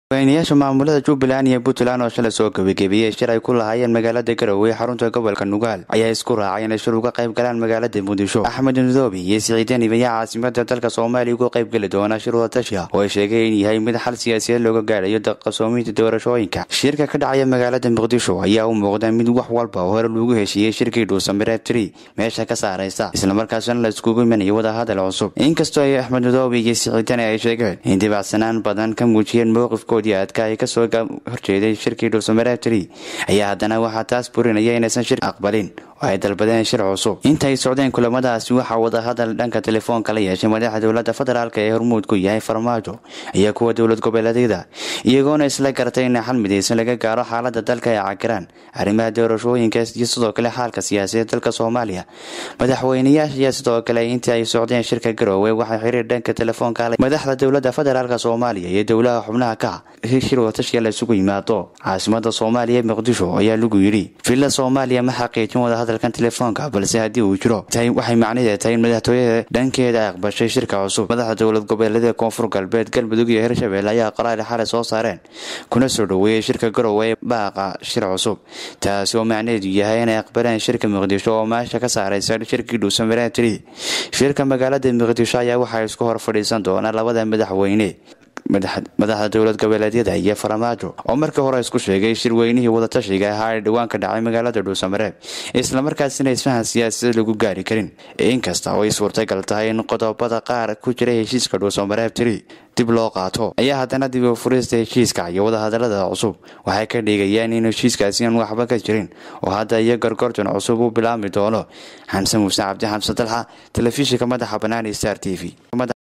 madaxweynayaasha maamulada jubbaland iyo puntland oo shalay soo gebagebeeyey shir ay ku lahaayeen magaalada garowe xarunta gobolka nugaal ayaa isku raacay inay shir uga qayb galaan magaalada muqdisho axmed nudoobi iyo siciideen ibayaa caasimada dalka soomaaliya uga qayb geli doona shir wadatashiya oo ay sheegay in yahay mid xal siyaasiyeed looga gaadhayo qabsoominta doorashooyinka shirka ka dhacaya magaalada muqdisho ayaa u muuqda mid wax walba oo hore lagu heshiiyey shirkii dhuusamireeb tri meesha ka saaraysa islamarkaasna la iskugu imanayo wadahadal cusub inkastoo ay axmed nudoobi iyo siciideen ay sheegeen in dibacsanaan badan ka muujiyeen mowqifko adka ay kasoo horjeeday shirkii dhuusamareeb tri ayaa haddana waxaa taas burinaya inaysan shir aqbalin oo ay dalbadeen shir cusub intaay socdeen kulamadaasi waxaa wadahadal dhanka telefoonka la yeeshay madaxa dowlada federaalk ee hormuud ku yahay farmaajo iyo kuwa dowlad goboleedyada iyagoona isla garatay in xal midaysan laga gaaro xaalada dalka ay cagiraan arrimaha doorashooyinka iyo sidoo kale xaalka siyaasadeed dalka soomaaliya madaxweynayaasha ayaa sidoo kale intii ay socdeen shirka garoowe waxay xiriir dhanka telefoonka madaxda dowlada federaalk soomaaliya iyo dowlaha xubnaha ka shir watashiya la isugu yimaado caasimada soomaaliya ee muqdisho ayaa lagu yidhi villa soomaaliya ma xaqiijin wadahadalkan telefoonka balse haddii uu jiro waxay macnaheed tahay in madaxtooyada dhankeeda ay aqbashay shirka cusub madaxda dowlad goboleedyada koonfur galbeed galmudug iyo hirshabelle ayaa qoraal xalay soo saareen kuna soo dhoweeyey shirka garowe ee baaqa shir cusub taasi oo macnaheedu yahay inay aqbaleen shirka muqdisho oo meesha ka saaraysa shirkii dhuusamareeb tri shirka magaalada muqdisho ayaa waxaa isku hor fadhiisan doona labada madaxweyne madaxda dowlad goboleedyada iyo farmaajo oo markii hore isku sheegay shirweynihii wadatashiga ahaa ee dhowaan ka dhacay magaalada dhuusamareeb islamarkaasina isfahan siyaasaded lagu gaari karin inkasta oo ay suurtagal tahay in qodobada qaar ku jira heshiiska dhuusamareeb tiri dib loo qaato ayaa haddana dib u furista heshiiska iyo wadahadalada cusub waxay ka dhigayaan in heshiiskaasi aan waxba ka jirin oo hadda iyo gorgortan cusub u bilaabmi doono xamse muuse cabdi xamse dalxa telefishinka madaxa bannaan star t v